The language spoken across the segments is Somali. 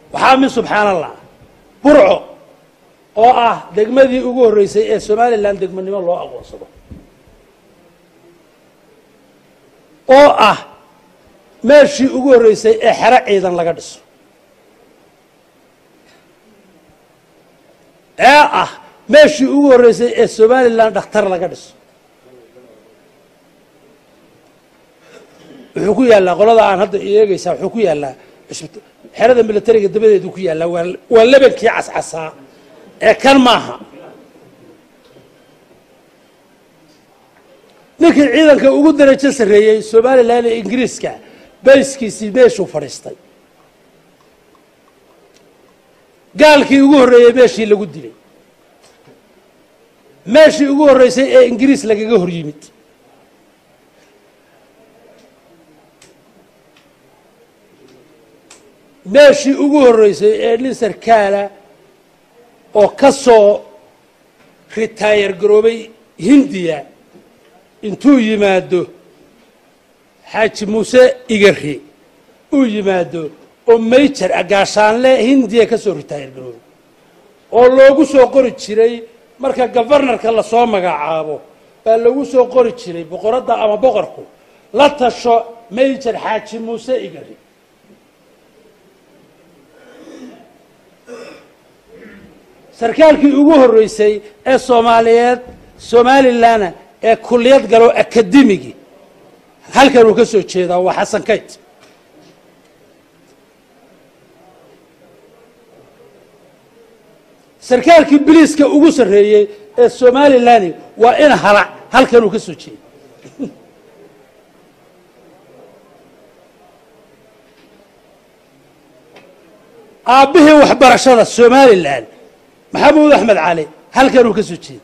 waxaa mid subxaan allah burco oo ah degmadii ugu horreysay ee somalilan degmanimo loo aqoonsado oo ah meeshii ugu horreysay ee xero ciidan laga dhiso ee ah meeshii ugu horreysay ee somalilan dhakhtar laga dhiso wuxuu ku yaallaa qolada aan hadda eegeysaa wuxuu ku yaallaa xerada militariga dabadeedu ku yaallaa waa waa lebankii cascasaa ee kan maaha ninkii ciidanka ugu darajo sarreeyey somalilan ee ingiriiska bayskiisii meeshuu fadhiistay gaalkii ugu horreeyey meeshii lagu dilay meeshii ugu horreysay ee ingiriis lagaga hor yimid meeshii ugu horreysay ee nin sarkaala oo ka soo ritaayar garoobay hindiya intuu yimaado xaaji muuse igari uu yimaado oo mayjar agaashaanle hindiya ka soo ritaayar garoobay oo loogu soo qori jiray marka gofarnarka lasoo magacaabo baa lagu soo qori jiray boqoradda ama boqorku la tasho mayjar xaaji muuse igari sarkaalkii ugu horreysay ee soomaaliyeed somalilanna ee kulliyad galo akademigi halkan uu ka soo jeedaa waa xasan kayt sarkaalkii biliiska ugu sarreeyey ee somalilani waa in halac halkan uu ka soo jeeda aabbihii waxbarashada somalilan maxamuud axmed cali halkan uu ka soo jeeda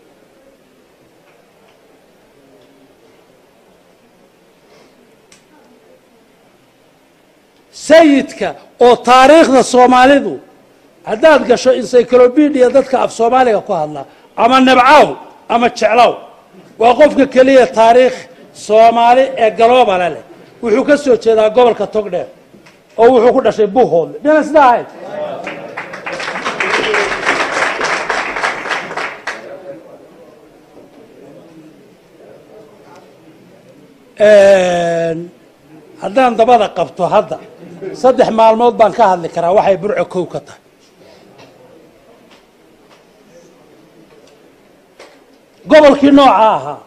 sayidka oo taariikhda soomaalidu haddaad gasho encyclopedia dadka af soomaaliga ku hadla ama nabcaw ama jeclow waa qofka keliya taariikh soomaali ee galoobale leh wuxuu ka soo jeedaa gobolka togdheer oo wuxuu ku dhashay buhoodle mina sidaa ahayd haddaan dabada qabto hadda saddex maalmood baan ka hadli karaa waxay burco kow ka tahay gobolkii nooca ahaa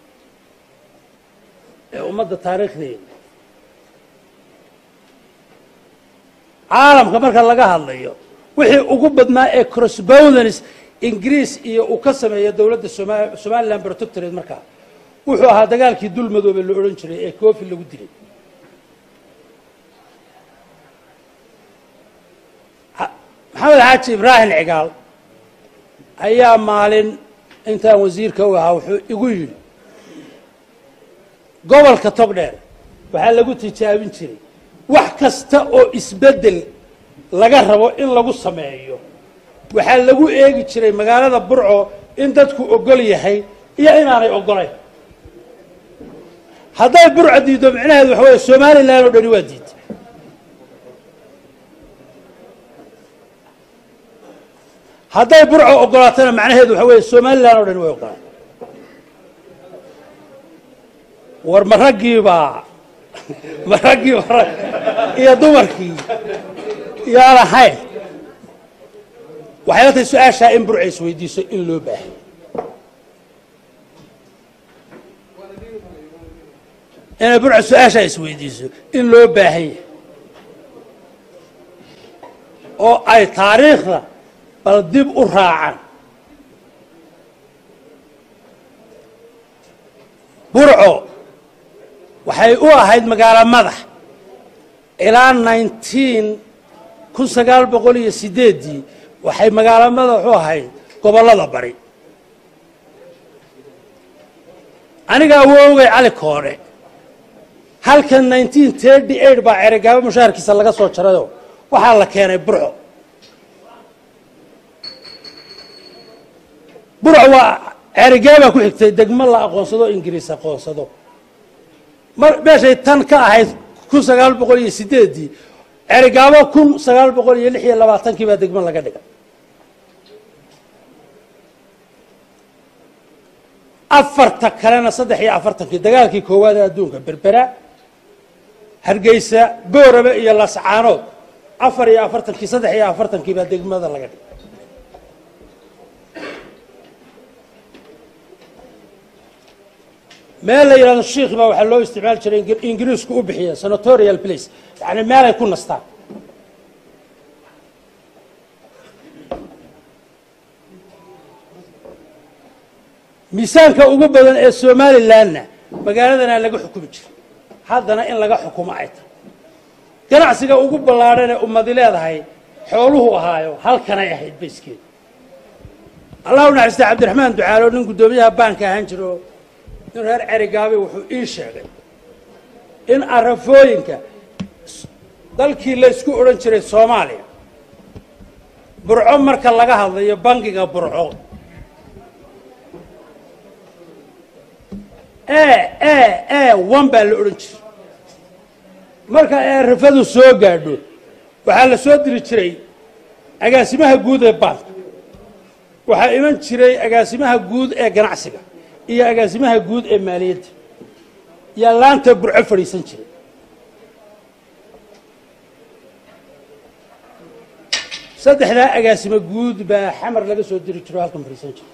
ee ummadda taariikhdeeda caalamka marka laga hadlayo wixii ugu badnaa ee crossbowdens ingiriis iyo uu ka sameeya dowladda soma somaliland protectorate markaa wuxuu ahaa dagaalkii dul madoobe la odhan jiray ee koofi lagu dilay maxamed xaaji ibraahim cigaal ayaa maalin intaan wasiirka u ahaa wuxuu igu yidhi gobolka togdheer waxaa lagu tijaabin jiray wax kasta oo isbeddel laga rabo in lagu sameeyo waxaa lagu eegi jiray magaalada burco in dadku ogol yahay iyo inaanay ogolayn hadday burco diiddo micnaheedu waxa weeye somalilan oo dhani waa diidta hadday burco ogolaatana macnaheedu waxa weeye somalilan oo dhani way ogolaatay war ma raggiibaa ma raggiiba rag iyo dumarkii yaan ahayn waxay la tahay su-aashaa in burca isweydiiso in loo baahay inay burca su-aashaa isweydiiso in loo baahan yahay oo ay taariikhda bal dib u raacaan burco waxay u ahayd magaalo madax ilaa nineteen kun sagaal boqol iyo sideeddii waxay magaalo madax u ahayd gobollada bari aniga awoogay cali koodhe halkan nineteen thirty eight baa ceregaabo mushaharkiisa laga soo jarayoo waxaa la keenay burco burco waa ceerigaabaa ku xigtay degmo la aqoonsado ingiriis aqoonsado mar meeshay tan ka ahayd kun sagaal boqol iyo sideeddii cerigaabo kun sagaal boqol iyo lix iyo labaatankii baa degmo laga dhigay afarta kalena saddex iyo afartankii dagaalkii koowaad ee adduunka berbera hargeysa boorame iyo lascaanood afar iyo afartankii saddex iyo afartankii baa degmada laga dhigay meel la yidhahdo shiikh baa waxaa loo isticmaali jiray ingiriisku u bixiya senatorial place yani meelay ku nastaan miisaanka ugu badan ee somalilandna magaaladana laga xukumi jiray haddana in laga xukumo ay tahay ganacsiga ugu ballaadhan ee ummadi leedahay xooluhu ahaayo halkanay ahayd bayskeeda allah u naxariista cabdiraxmaan ducaalo nin guddoomiyaha baanka ahaan jiro nin reer cerigaabe wuxuu ii sheegay in arafooyinka dalkii laysku odhan jiray soomaaliya burco marka laga hadlayo bangiga burco e e e one baa la odhan jiray marka ay arafadu soo gaadho waxaa la soo diri jiray agaasimaha guud ee baanka waxaa iman jiray agaasimaha guud ee ganacsiga iyo agaasimaha guud ee maaliyadda yaa laanta burco fadhiisan jiray saddexdaa agaasimo guud baa xamar laga soo diri jiro halkan fadhiisan jiray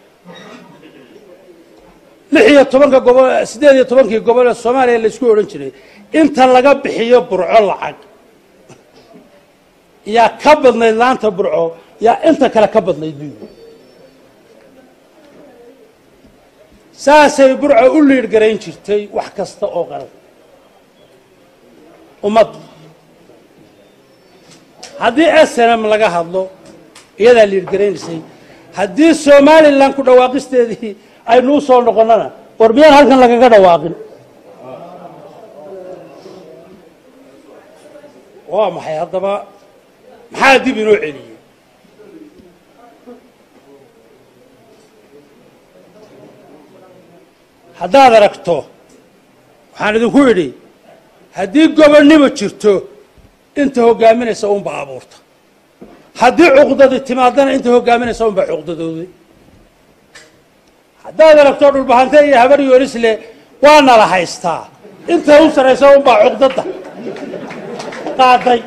lix iyo tobanka gobol siddeed iyo tobankii gobol ee soomaaliya laysku odhan jiray inta laga bixiyo burco lacag yaa ka badnayd laanta burco yaa inta kale ka badnayd buu yidhi saasay burco u liidh garayn jirtay wax kasta oo qaran ummadda haddii snm laga hadlo iyadaa liidh garaynaysay haddii somalilan ku dhawaaqisteedii aynuu soo noqonnana war miyaan halkan lagaga dhawaaqin waa maxay haddaba maxaa dib inoo celiyey haddaad aragto waxaan idinku idhi haddii gobonnimo jirto inta hoggaaminaysa unbaa abuurta haddii cuqdadi timaadana inta hoggaaminaysa unbaa cuqdadooday haddaad aragto dhulbahante iyo habar yoolisle waa nala haystaa inta u saraysa unbaa cuqdada qaaday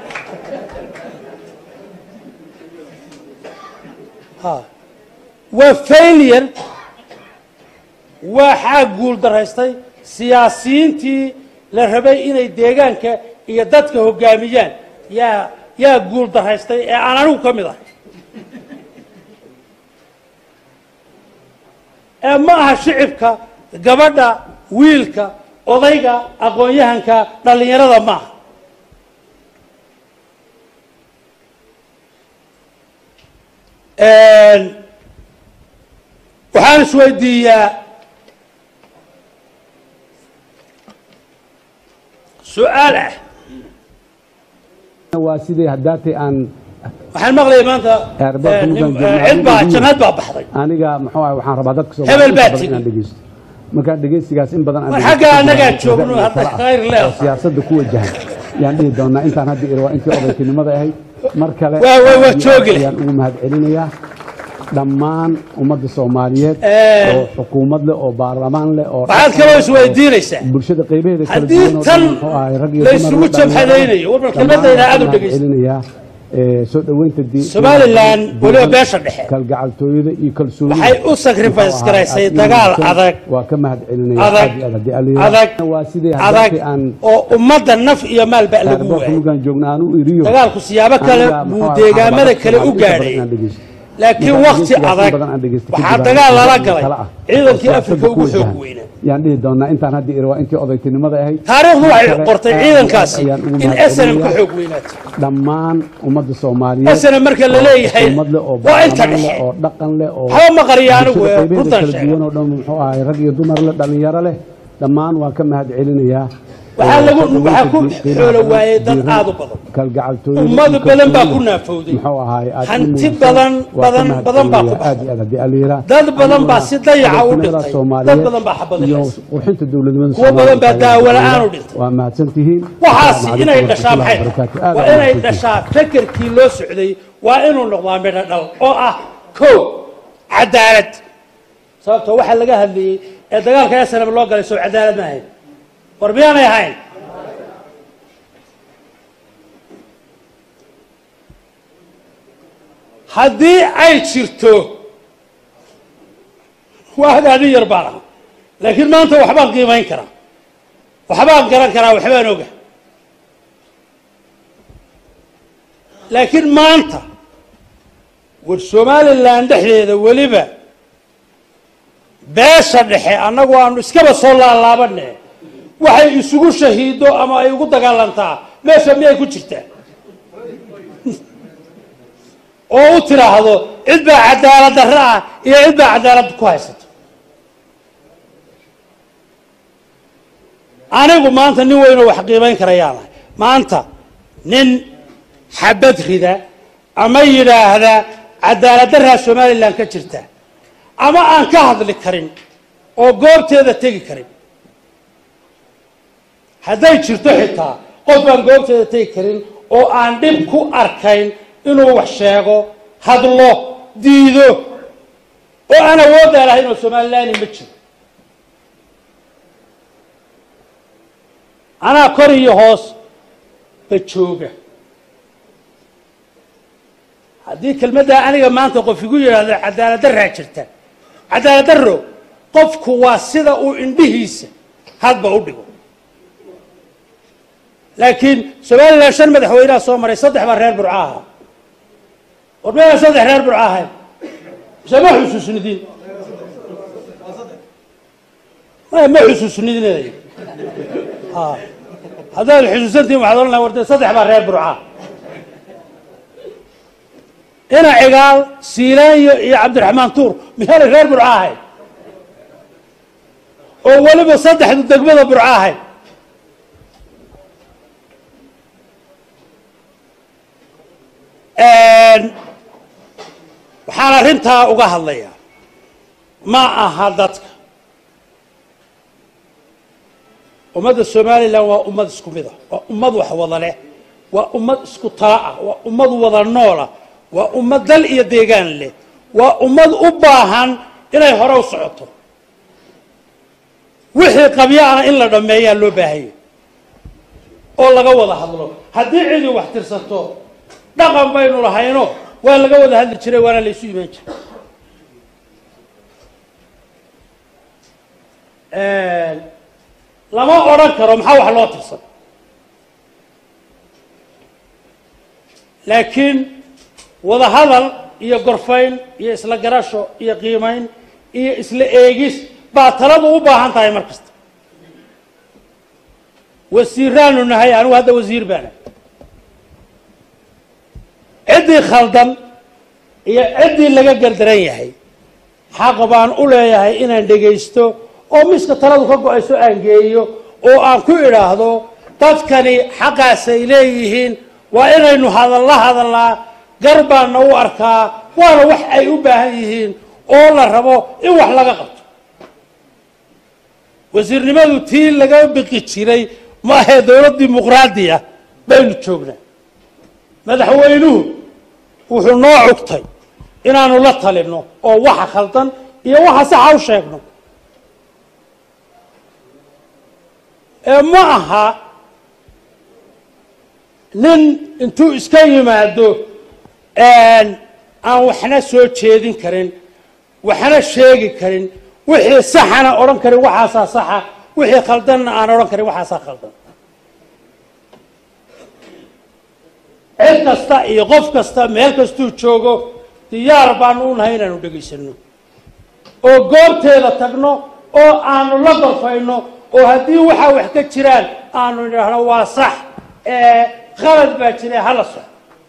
waa failure waxaa guul daraystay siyaasiyiintii la rabay inay deegaanka iyo dadka hoggaamiyaan yaa yaa guul daraystay ee aan anigu ka mid ahay ee ma aha shicibka gabadha wiilka odayga aqoon-yahanka dhallinyarada ma aha waxaan isweydiiyaa su-aal ah waa sidii haddaatay aan waxaan maqlayay maanta Eerbaha eh, nin- Mugan eh, cid baa jamaad baa baxday aniga muxuu ahay waxaan rabaa dadka Hebel baa Soomaaliyeed tigi. inaan dhegeysto marka dhegeysigaas in badan aan War dhegeysto, xagga in annagaa badan joogno, oo hadda kale ah, khayr leedahay. oo siyaasadda ku wajahan yaan dhihi doonaa intaan hadda iri waa intii odaytinimada ahayd mar kale Waa- waa- waa aad iyo joogi aad leh. ayaan ugu mahadcelinayaa dhammaan ummadda soomaaliyeed Eh. oo xukuumad leh oo baarlamaan leh oo waxaad kaloo isweydiinaysaa bulshada qaybaheeda kala Haddii duwan oo tan dhan muxuu ahay rag iyo la dumar isugu oo dhallinyaro jabhadaynayo, war bal kelmadayda aad u dhammaan dhegeysta. waxaan mahadcelinayaa, eh, soo dhoweynta di- Somaliland di- weliba beesha dhexe kalgacaltooyada iyo kalsoonida waxay u sacrifice Muxuu garaysay ahaa, dagaal aad iyo adag waa ka mahadcelinaya adag aad iyo aad haddii alla yidhaahdo. adag waa sidii adag haddaatay aan oo ummadda naf iyo maalba lagu airportka waayay mugaan joogna aan u iriyo dagaalku siyaabo kale aniga, buu muxuu ahaa, deegaamada waxaan kale u rabaa inta badan gaadhay inaan dhegeysto. laakiin Marka wakti dhegeysigaas in adag badan aan dhegeysto waxaa kadib dagaal aan lala kala galay ah. ciidankii oo afrika siyaasadda ugu ku xoog wajahan. weynaa yaan dhihi doonaa intaan hadda iri waa intii odaytinimada ahayd taariikhdu waxay Mar kale, qortay aad iyo aad ciidankaasi ayaan ugu in snm ka mahadcelinayaa. xoog weynaatay dhammaan ummadda soomaaliyeed snm marka la leeyahay ummad leh oo waa inta baarlamaan leh dhexe oo dhaqan leh oo waxba ma qariyo anigu bulshada ee qaybaheeda runtan kala sheega duwan oo dhan muxuu ahay rag iyo dumar leh dhallinyaro leh dhammaan waan ka mahad celinayaa waxaa lagu waxaa ku xoolo waayey dad aad u badan kalgacaltooyada ummad iyo badan baa kalsoonida. ku naafowday muxuu ahaay aad hanti u muujisay. badan Waa badan ka badan baa ku mahadcelinayaa aad iyo aad haddii aan la yidhaah. dad badan baa si dayaca u madaxweynaha dhintay Soomaaliyeed dad badan baa xabad iyo ilaysay qurxinta dowladnimada Kuwo badan baa Soomaaliya daawo la'aan u dhintay. waa mahadsantihiin waxaasi Assalaamu inay calaykum dhashaa maxay warahmatullahi tahay wabarakaatuh. Aad waa aad inay mahadsantihiin. dhashaa fekerkii loo socday waa inuu noqdaa midho dhal oo ah ko cadaalad sababtoo waxaa laga hadlayey ee dagaalka snm loo galay soo cadaalad ma ahayn war miyaanay ahayn haddii ay jirto waa hadaadin yar baan aha laakiin maanta waxbaan qiimayn karaa waxbaan garan karaa waxbaan oga laakiin maanta war somalilan dhexdeeda weliba beesha dhexe annagu aanu iskaba soo laalaabane waxay isugu shahiido ama ay ugu dagaalantaa meesha miyay ku jirtaa oo u tidhaahdo cid baa cadaalad darre ah iyo cid baa cadaalad ku haysata anigu maanta nin weynoo wax qiimayn karayaanahay maanta nin xabad rida ama yidhaahda cadaalad darraa somalilan ka jirta ama aan ka hadli karin oo goobteeda tegi karin hadday jirto xitaa qof aan goobteeda tegi karin oo aan dhib ku arkayn inuu wax sheego hadlo diido oo aan awooddaa lahayn oo somalilaani ma jiro anaa kor iyo hoos ba jooga haddii kelmaddaa aniga maanta qof igu yidhaahdo cadaalad darraa jirta cadaalad darro qofku waa sida uu indhihiisa hadba u dhigo laakiin somalilan shan madaxweynaha soo maray saddex baa reer burca ahaa war meela saddex reer burca ahayn mise ma xusuusnidin maya ma xusuusnidin haddaad xusuusantihin waxaad ohan laha warde saddex baa reer burca ina cigaal siilaanyo iyo cabdiraxmaan tuur miyaanay reer burca ahayn oo weliba saddexdu degmada burca ahayn waxaan arrintaa uga hadlayaa ma aha dadka ummadda somalilan waa ummad isku mid ah waa ummad wax wada leh waa ummad isku tala ah waa ummad wada noola waa ummad dal iyo deegaan leh waa ummad u baahan inay hore u socoto wixii qabyo ana in la dhammeeyaa loo baahanya oo laga wada hadlo haddii cidii wax tirsato dhaqan baynu lahayno waa laga wada hadli jiray waana laysu imaan jiray lama odhan karo maxaa wax loo tirsan laakiin wada hadal iyo gorfayn iyo isla garasho iyo qiimayn iyo isla eegis baa taladu u baahan tahay mar kasta wasiiraanu nahay anigu hadda wasiir baana ciddii khaldan iyo ciddii laga gardaran yahay xaq baan u leeyahay inaan dhegaysto oo miska taladu ka go-ayso aan geeyo oo aan ku idhaahdo dadkani xaqaasay leeyihiin waa inaynu hadalla hadallaa gar baana u arkaa waana wax ay u baahan yihiin oo la rabo in wax laga qabto wasiirnimadu tii laga biqi jiray ma ahee dowlad dimuqraadiya baynu joognaa madaxweynuhu wuxuu noo cugtay inaanu la talinno oo waxa khaldan iyo waxa saxa u sheegno ee ma aha nin intuu iska yimaado aan waxna soo jeedin karin waxna sheegi karin wixii saxana odhan karin waxaasaa saxa wixii khaldanna aan odhan karin waxaasaa khaldan cid kasta iyo qof kasta meel kastuu joogo diyaar baanu u nahay inaanu dhegaysano oo goobteeda tagno oo aanu la gorfayno oo haddii waxaa wax ka jiraan aanu idhaahno waa sax ee qalad baa jira hala sox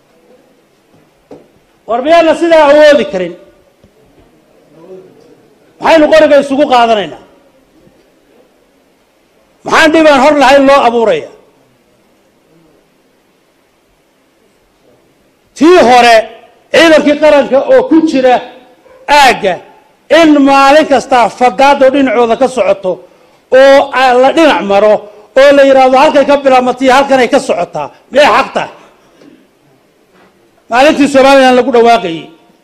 war miyaana sidaa awoodi karin maxaynu qoriga isugu qaadanaynaa maxaan dhibaan hor lahayn loo abuuraya tii hore ciidankii qaranka oo ku jira aagga in maalin kastaa fadaado dhinacooda ka socoto oo la dhinac maro oo la yidhaahdo halkay ka bilaabmatiyo halkanay ka socotaa miyay xaq tahay maalintii somalilan lagu dhawaaqayey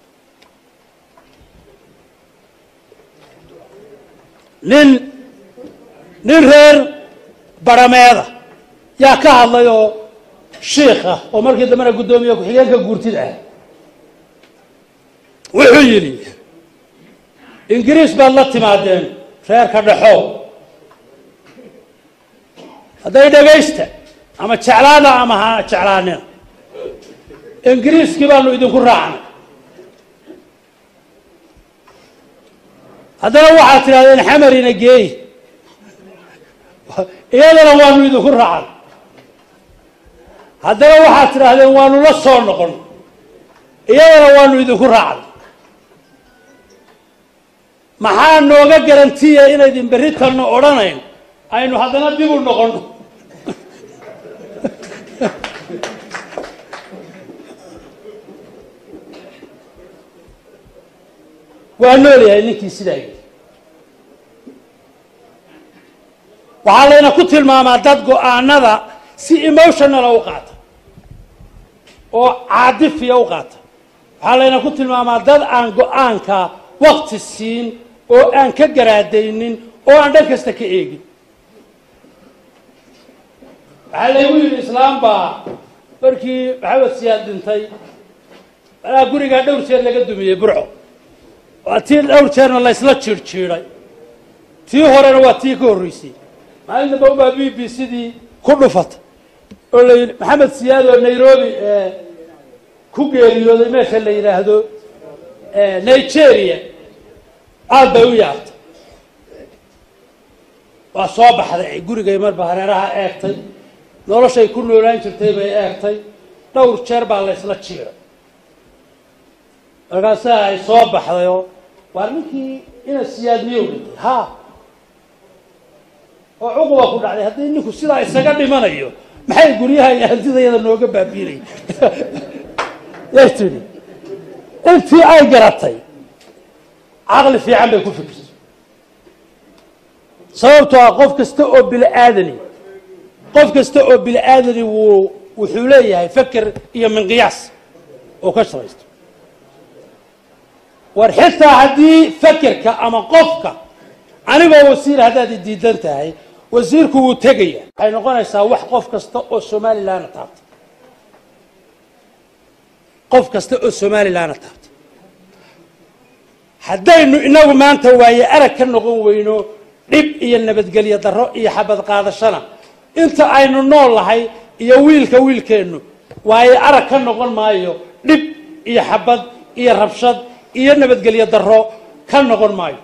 nin nin reer barameeda yaa ka hadlay oo shiikh ah oo markii dambena guddoomiye ku-xigeenka guurtida ah wuxuu yidhi ingiriis baad la timaadeen reerka dhexo hadday dhagaysta ama jeclaana ama ha jeclaanina ingiriiskii baanu idinku raacnay haddana waxaad tidhahdeen xamarina geey iyadana waanu idinku raacnay haddana waxaad tidhaahdeen waanu la soo noqon iyadana waanu idinku raacnay maxaa nooga garantiya inaydin berri tanno odhanayn aynu haddana dib u noqonno waa noolyahay ninkii sidaa yidhi waxaa layna ku tilmaamaa dad go-aanada si emotionala u qaata oo caadifiya u qaata waxaa layna ku tilmaamaa dad aan go-aanka wakti siin oo aan ka garaadaynin oo aan dhan kasta ka eegin waxaa laygu yidhi islaam baa markii maxamed siyaad dhintay alaa gurigaa dhowr jeer laga dumiyey burco waa tii dhowr jeerna laysla jiirjiiday tii horena waa tii ka horreysay maalin damba ubaa b b cdii ku dhufata oo la yidhi maxamed siyaad oo nairobi ku geeriyooday meesha la yidhaahdo nigeria aad bay u yaabtay waa soo baxday gurigay marba hareeraha eegtay noloshay ku noolaan jirtay bay eegtay dhowr jeer baa laysla jiiray markaasaa ay soo baxdayoo waa ninkii ina siyaad miyow dhintay ha oo cuquba ku dhacday haddii ninku sidaa isaga dhimanayo maxay guryaha iyo hantidayada nooga baabiinay yay tidhi intii ay garatay caqli fiican bay ku fikirtay sababtoo ah qof kasta oo bini aadani qof kasta oo bini aadani wuu wuxuu leeyahay feker iyo minqiyaas oo ka shaqaysto war xitaa haddii fekerka ama qofka anigoo wasiir haddaad i diidan tahay wasiirku wuu tegaya waxay noqonaysaa wax qof kasta oo somalilanna taabta qof kasta oo somalilanna taabta haddaynu inagu maanta waaye arag ka noqon weyno dhib iyo nabadgelyo darro iyo xabad qaadashana inta aynu nool lahay iyo wiilka wiilkeennu waaye arag ka noqon maayo dhib iyo xabad iyo rabshad iyo nabadgelyo darro ka noqon maayo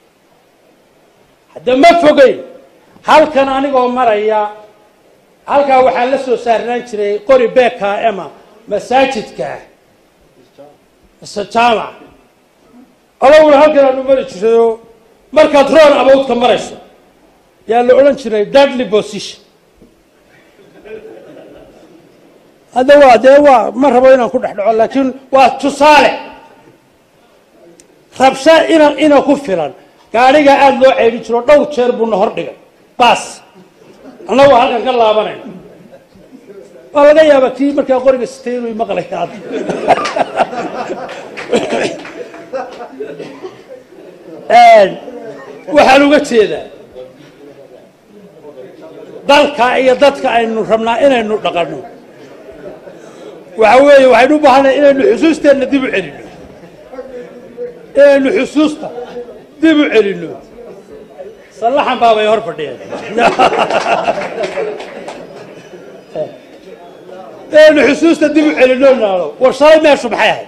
hadda ma fogeyn halkan anigoo maraya halkaa waxaa la soo saarnaan jiray qori beeka ema masaajidka mise jaamac alowna halkan aanu mari jirayoo markaad roon abowdka marayso yaa la odhan jiray deadly position hadda waa dee waa ma rabo inaan ku dhex dhaco laakiin waa tusaale rabsha ina ina ku filan gaadhigaa aada loo ceydhin jiro dhowr jeer buuna hor dhigay baas annagoo halkan ka laabanayna waa laga yaabaa kii markaa qoriga sitay inuu maqlay hadda waxaan uga jeedaa dalka iyo dadka aynu rabnaa inaynu dhaqanno waxa weeye waxaynu u baahannahay inaynu xusuusteenna dib u celinno inaynu xusuusta dib u celinno sallaxan baabay hor fadhiyeen inaynu xusuusta dib u celinno naalo war shalay meeshu maxay ahayd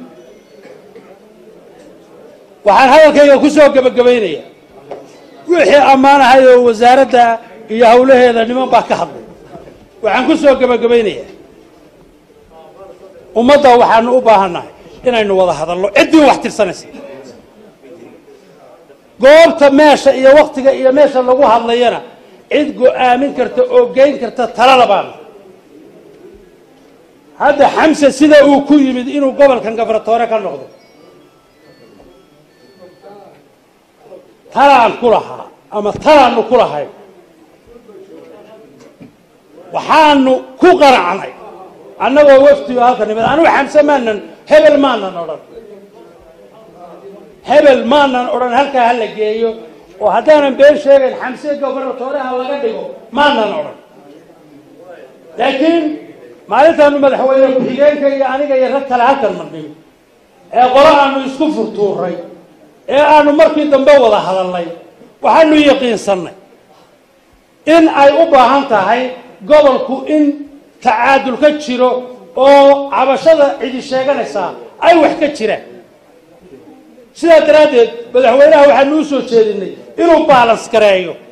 waxaan hadalkayga ku soo gebagabaynayaa wixii ammaan ahayd oo wasaaradda iyo hawlaheeda niman baa ka hadlay waxaan ku soo gebagabaynayaa ummadda waxaanu u baahannahay inaynu wada hadalno ciddii wax tirsanaysa goobta meesha iyo waktiga iyo meesha lagu hadlayana cid go-aamin karta oo geyn karta talada baana hadda xamse sida uu ku yimid inuu gobolkan gafaratoore ka noqdo talaan ku lahaa ama talaannu ku lahay waxaanu ku qaracnay annagoo waftiyo halka nimid anugu xamse maanan hebel maanan odhan hebel maanan odhan halkaa ha la geeyo oo haddaanan been sheegayn xamse gobernatooreha laga dhigo maanan odhan laakiin maalintaanu madaxweyne ku-xigeenka iyo aniga iyo rag kale halkan marnay ee qolo aanu isku furtuuray ee aanu markii dambe wada hadalnay waxaanu yaqiinsannay in ay u baahan tahay gobolku in tacaadul ka jiro oo cabashada cidi sheeganaysaa ay wax ka jiraan sidaa daraaddeed madaxweynaha waxaanu u soo jeedinay inuu baalans gareeyo